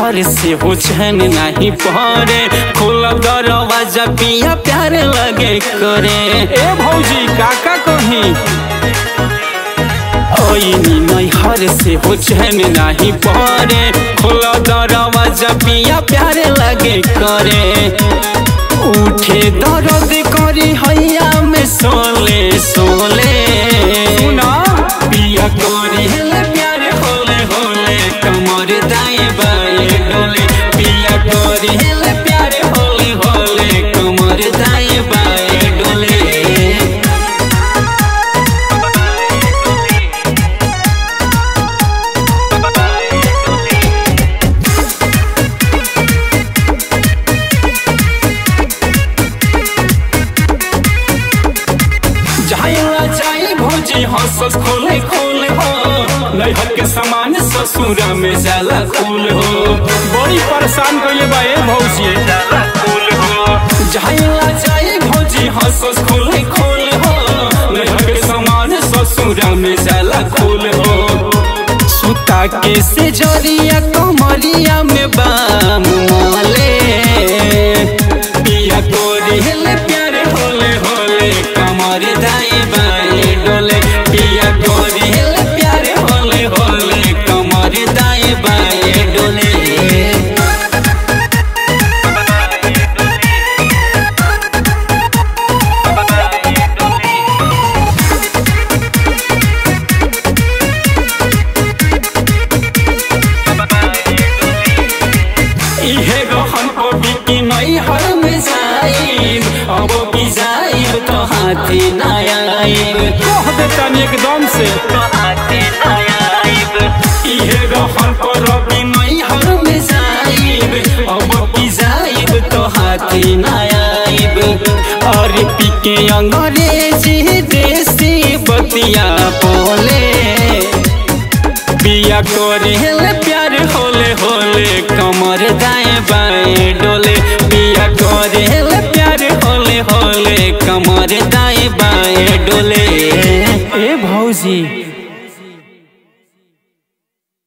हर से हो चैन नहीं पड़े खोलब दरवाजा पिया प्यार लगे करे ए भौजी काका कहीं ओइनी नहीं हर से हो चैन नहीं पड़े खोलब दरवाजा पिया प्यार लगे करे उठे दर्द करी हैया में सोले सोले सुना पिया करी हेले प्यारे होले होले कमर दाएं बाएं डोले पिया करी हेले प्यारे होले होले कमर दाएं बाएं डोले जाइला जाई भौजी हंसस खोले खोले हो नैहर के सामान ससुरा में जाला खूल हो बड़ी परेशान कइले बा ए भौजी जाला खूल हो जाइला जाई भौजी हंसस खोले खोले हो नैहर के सामान ससुरा में जाला खूल हो सुता के से जरिया कमरिया में बाम मोले पिया कोरी हेले प्यारे होले होले कमर दाई बाई डोले पिया कोरी हेले प्यारे होले होले कमर दाई बाई डोले इहे गहन को बिकी नहीं हर में जाइब अब भी जाइब तो हाथी ना आइब कह देता एकदम से तो हाथी ना आइब इहे गहन को रवि नहीं हर में जाइब अब भी जाइब तो हाथी ना आइब और पिके अंग्रेजी देसी बतिया बोले पिया करे हेले प्यार होले होले कमर दाएं बाएं डोले पिया करे हेले